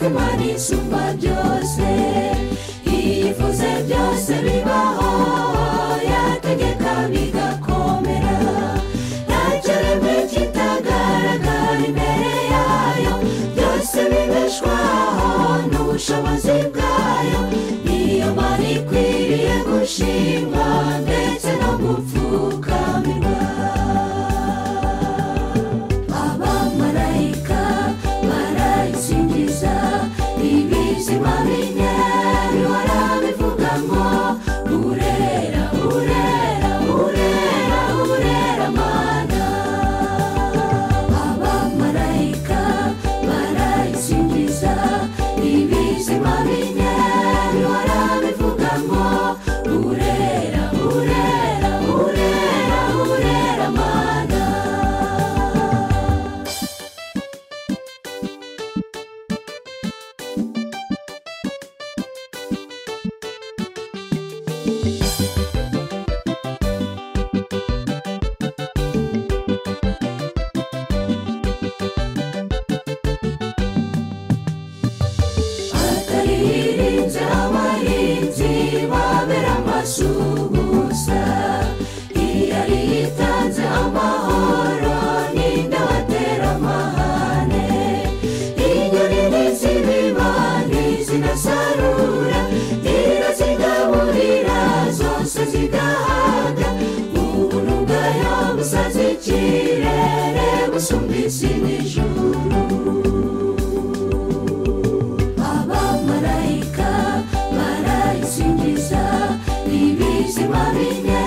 imana isumba byose yifuza byose bibaho yategeka bigakomera nta kiremwe kitagaragara imbere yayo byose bibeshwaho n'ubushobozi bwayo niyo mana ikwiriye gushimwa ndetse no gupfukamirwa abamarayika barayisingiza ibizima bine bihora bivuga ngo urera urera urera urera mana abamarayika barayisingiza ibizima bine bihora bivuga ngo urera urera urera urera mana ataririnze abahinzi babera amasu gusa iyo yari yitanze amahoro ninde watera amahane inyoni n'izibiba n'izinasarura irazigaburira zose zigahaga umuntu bwayo busaza ikirere busumba isi n'ijuru abamarayika barayisingiza ibizima bine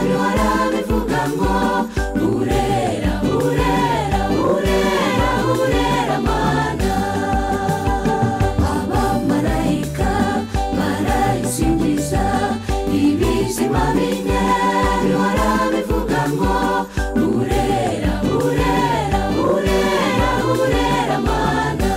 bihora bivuga ngo urera urera urera urera mana abamarayika barayisingiza ibizima bine bihora bivuga ngo urera urera urera urera mana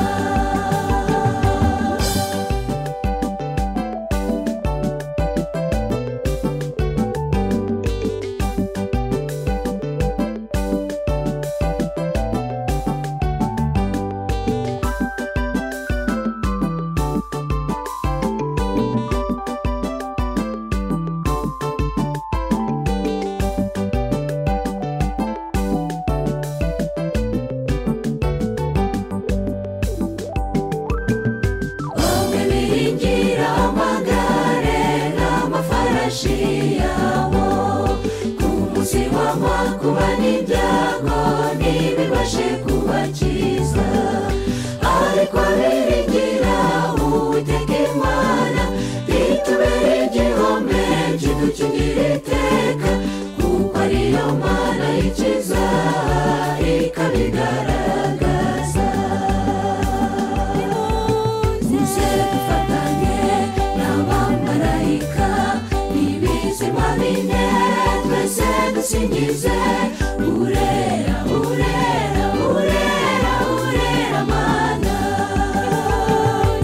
bamwe biringira amagare n'amafarashi yabo ku munsi wanywa kuba n'ibyago ntibibashe kubakiza ariko biringira uwiteka imana itubere igihome kidukingire iteka kuko ariyo mana ikiza ikabigaragaza muze dufatanye n'abamarayika ibizima bine twese dusingize urera urera urera urera mana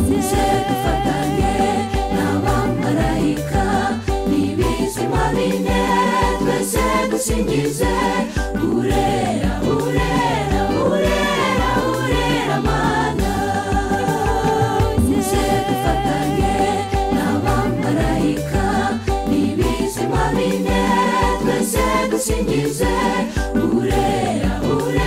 muze dufatanye n'abamarayika ibizima bine twese dusingize urera urera urera urera mana muze dufatanye n'abamarayika ibizima bine twese dusingize urera urera